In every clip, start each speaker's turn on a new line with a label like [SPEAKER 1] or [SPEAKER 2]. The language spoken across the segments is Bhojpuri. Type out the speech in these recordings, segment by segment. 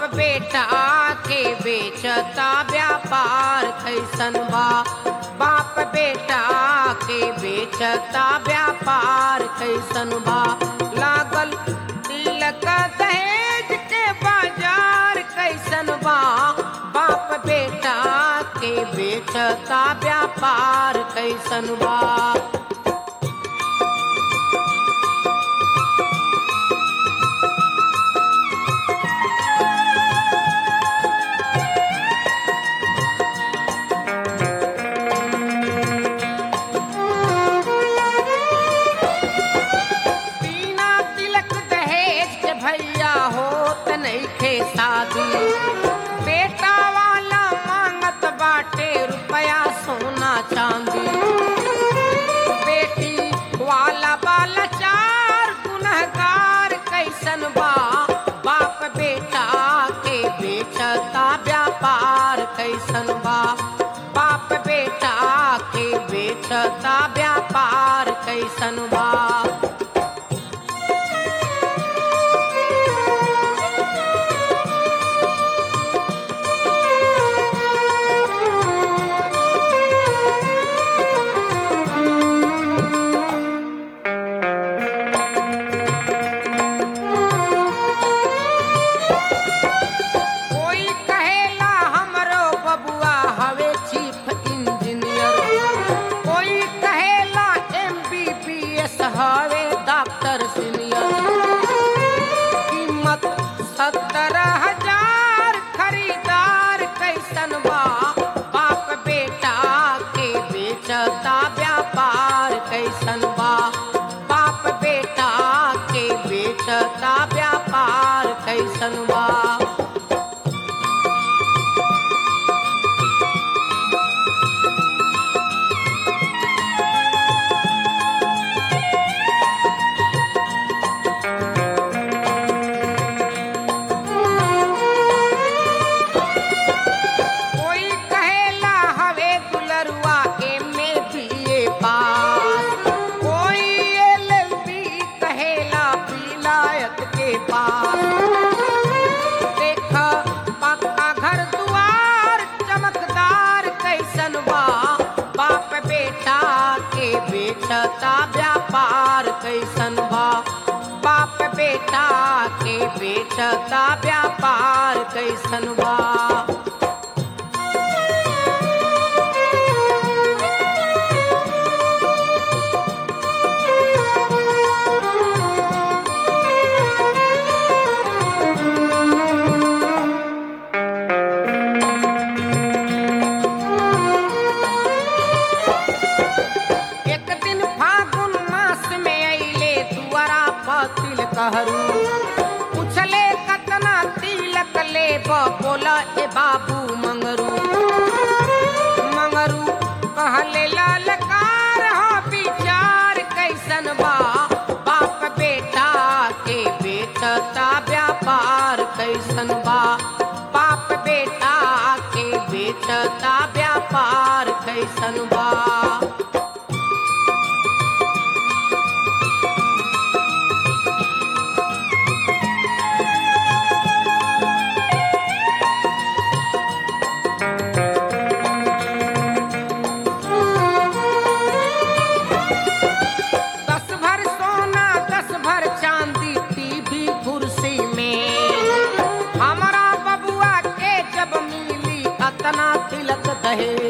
[SPEAKER 1] बेटा के बेचता व्यापार कैसन बा बाप बेटा के बेचता व्यापार कैसन बा लागल तिलक दहेज के बाजार कैसन बा बाप बेटा के बेचता व्यापार कैसन बा बिना तिलक दहेज के भैया होत नइखे शादी बेटा वाला मांगत बाटे रुपया सोना चांदी बेटी वाला बाला चार गुनहगार कैसन बा बाप बेटा के बेचता व्यापार कैसन बा बाप बेटा के बेचता व्यापार कैसन बा कोई कहेला हमरो बबुआ हवे चीफ इंजीनियर कोई कहेला एमबीबीएस हवे डॉक्टर सीनियर कीमत सत्तर हजार खरीदार कैसन बा बाप बेटा के बेचता व्यापार कैसन बा बाप बेटा के बेचता व्यापार कैसन बा कोई कहेला हवे दुलरुआ एमे बीए पास कोई एलएलबी कहेला विलायत के पास देख पक्का घर दुआर चमकदार कैसन बा बाप बेटा के बेचता व्यापार कैसन बा बाप बेटा के बेचता व्यापार कैसन बा एक दिन फागुन मास में अइले दुआरा पतिल कहरू पूछले कतना तिलक ले बोला ए बाबू मंगरू मंगरू कहले ललकार हो विचार कैसन बा बाप बेटा के बेचता व्यापार कैसन बा बाप बेटा के बेचता व्यापार कैसन बा दस भर सोना दस भर चांदी टीवी कुर्सी में हमारा बबुआ के जब मिली अतना तिलक दहेज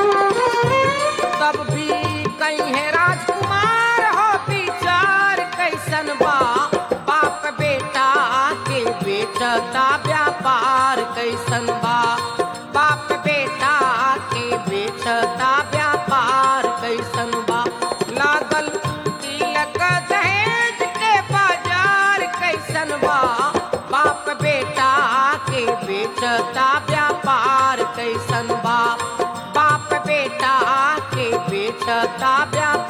[SPEAKER 1] तब भी कहीं है राजकुमार हो विचार कैसन बा बाप बेटा के बेचता व्यापार कैसन बा बाप बेटा के बेचता व्यापार कैसन बा लागल तिलक दहेज के बाजार कैसन बा बाप बेटा के बेचता व्यापार कैसन बा बाप बेटा के बेचता व्यापार